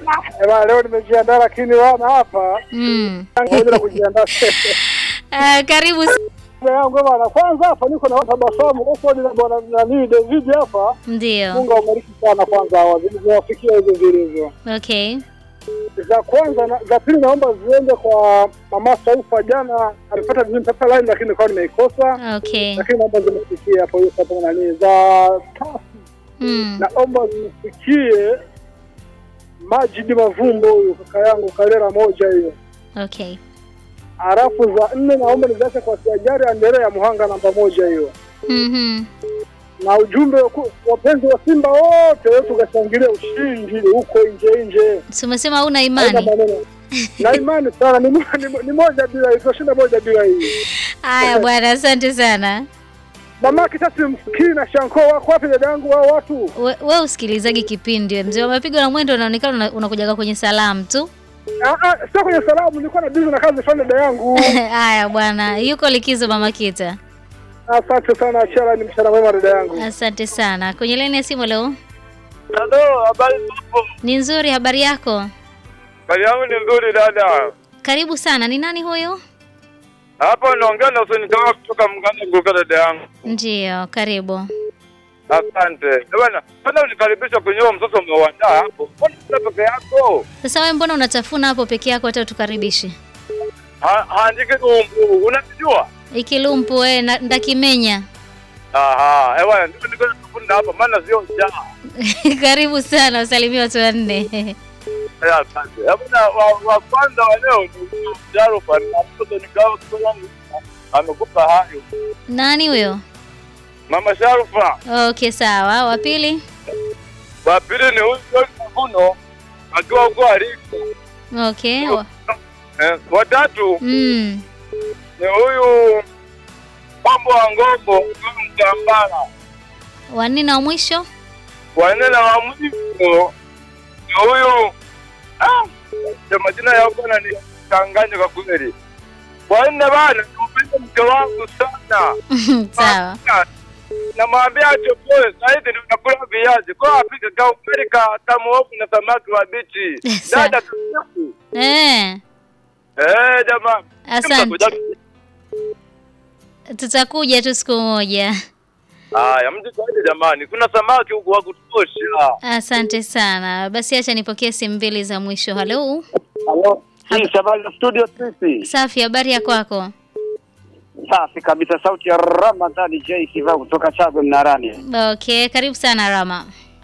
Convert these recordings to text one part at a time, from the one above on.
Ema, leo nimejiandaa lakini wana hapa Mm. ngoja na kujiandaa Uh, karibu s- yangu bwana. Kwanza hapa niko na tabasamu huko ni na bwana nani David hapa. ndio. Mungu awabariki sana kwanza hawa zilizowafikia hizo zilizo. Okay. Za kwanza na, za pili naomba ziende kwa mama Saufa jana alipata nimepata line lakini nilikuwa nimeikosa. Okay. Lakini naomba zimfikie hapo hiyo sababu nani za tatu Mm. naomba zimfikie Majidi Mavumbo huyu kaka yangu Karera moja hiyo. Okay. Halafu za nne naomba niziache kwa Siajari Andere ya Muhanga namba moja hiyo, Mhm. na ujumbe ku- wapenzi wa Simba wote wetu tukashangilia ushindi huko nje nje. Si umesema una Haina imani? maneno. na imani sana ni, mo- ni, mo- ni moja bila hii, tunashinda moja bila hii. Haya bwana, asante sana. Mama Kitasi msikii na Shanko wako wapi dada yangu hao watu? We, we usikilizaji kipindi we. mzee wa mapigo na mwendo unaonekana una- unakujaga kwenye salamu tu. Ah ah, sio kwenye salamu, nilikuwa na bizi na kazi fulani dada yangu. Haya bwana, yuko likizo mama Kita. Asante sana Achara, ni mchana mwema dada yangu. Asante sana. Kwenye laini ya simu leo Halo, habari zako? ni nzuri, habari yako? Habari yangu ni nzuri dada. Karibu sana. Ni nani huyu? Hapa naongea na Hussein Kawa kutoka Mganda Nguka dada yangu. Ndiyo, karibu. Asante. Eh, Bwana, bwana unikaribisha kwenye huo msoso umeuandaa hapo. Mbona una peke yako? Sasa wewe mbona unatafuna hapo peke yako hata utukaribishi? Ha- Haandiki numbu. Unajua? Ikilumpu we na- ndakimenya. Aha, eh bwana, ndio niko nakufunda hapa maana sio njaa. Karibu sana, usalimie watu wanne. Eh, asante. Eh, bwana wa, wa kwanza wa leo ni Jarufa na mtoto ni Kawa kutoka Nguka. Amekupa hayo. Nani huyo? Mama Sharufa. Okay, sawa. Wa pili? Wa pili ni huyu John Mavuno akiwa huko aliko. Okay. Wa- Eh, watatu Mm. ni huyu mambo wa ngombo mtambala Wanne na wa mwisho? wanne na wa mwisho ni huyu ah, ya majina yao bwana ni changanya kwa kweli wanne bana nimpende mke wangu sana sawa. namwambia achopoe sahizi ndio nakula viazi kwa apike ka ugali ka tamuovu na samaki wa bichi Sawa. dada tusiku Eh, eh jamaa asante. Tutakuja tu siku moja. haya mji saidi jamani kuna samaki huku wa kutosha Asante sana. Basi acha nipokee simu mbili za mwisho. Halo. Halo. Hii habari za studio sisi. Safi, habari ya kwako? Safi kabisa sauti ya Ramadhani J Kiva kutoka Chagwe Mnarani. Okay, karibu sana Rama.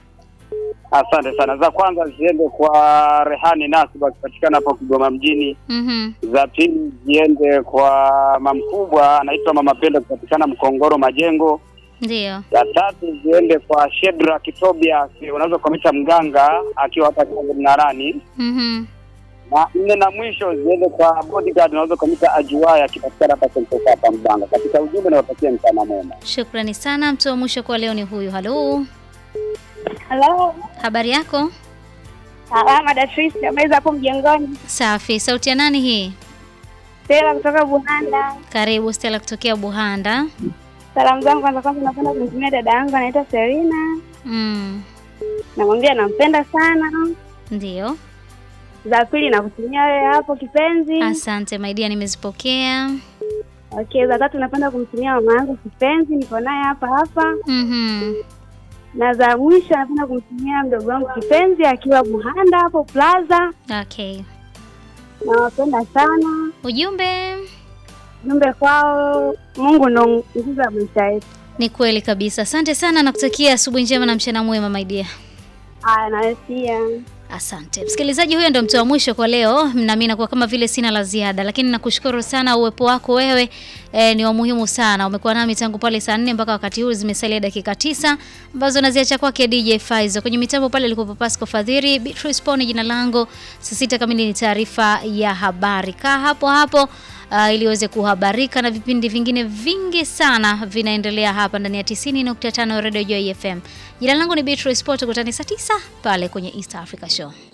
Asante sana. Za kwanza ziende kwa Rehani Nasiba akipatikana hapo Kigoma mjini. Mhm. Za pili ziende kwa mamkubwa anaitwa Mama Pendo kupatikana Mkongoro Majengo. Ndio. Za tatu ziende kwa Shedra Kitobia unaweza kumwita mganga akiwa hapa Chagwe Mnarani. Mhm. Na nne na mwisho ziende kwa bodyguard unaweza kumwita Ajuaya akipatikana hapa Sentosa hapa Mbanga. Katika ujumbe nawatakia mchana mwema. Shukrani sana. Mtu wa mwisho kwa leo ni huyu. Halo. Halo, Habari yako? salama Datrice, habari za hapo mjengoni? Safi. Sauti ya nani hii? Stella kutoka Buhanda. Karibu Stella kutokea Buhanda. Salamu zangu kwanza kwanza napenda kumtumia dada yangu anaitwa Serina, Mm. namwambia nampenda sana. Ndio. Za pili nakutumia wewe hapo kipenzi. Asante maidia, nimezipokea. Okay, za tatu napenda kumtumia mama yangu kipenzi, niko naye hapa hapa. Mhm. Na za mwisho napenda kumtumia mdogo wangu kipenzi akiwa Buhanda hapo Plaza. Okay. Nawapenda sana. Ujumbe Jumbe kwao, Mungu ndo nguzo ya maisha yetu. ni kweli kabisa. Asante sana na kutakia asubuhi njema na mchana mwema maidia. Aya, nawe pia. Asante msikilizaji, huyo ndo mtu wa mwisho kwa leo, nami nakuwa kama vile sina la ziada, lakini nakushukuru sana. Uwepo wako wewe e, ni wa muhimu sana. Umekuwa nami tangu pale saa nne mpaka wakati huu, zimesalia dakika tisa ambazo naziacha kwake DJ Faizo. Kwenye mitambo pale alikuwa Pasco Fadhiri, Beatrice Poni jina langu. Saa sita kamili ni taarifa ya habari. Kaa hapo hapo uh, ili uweze kuhabarika na vipindi vingine vingi sana vinaendelea hapa ndani ya 90.5 Radio Joy FM. Jina langu ni Beatrice Poto, kutani saa tisa pale kwenye East Africa Show.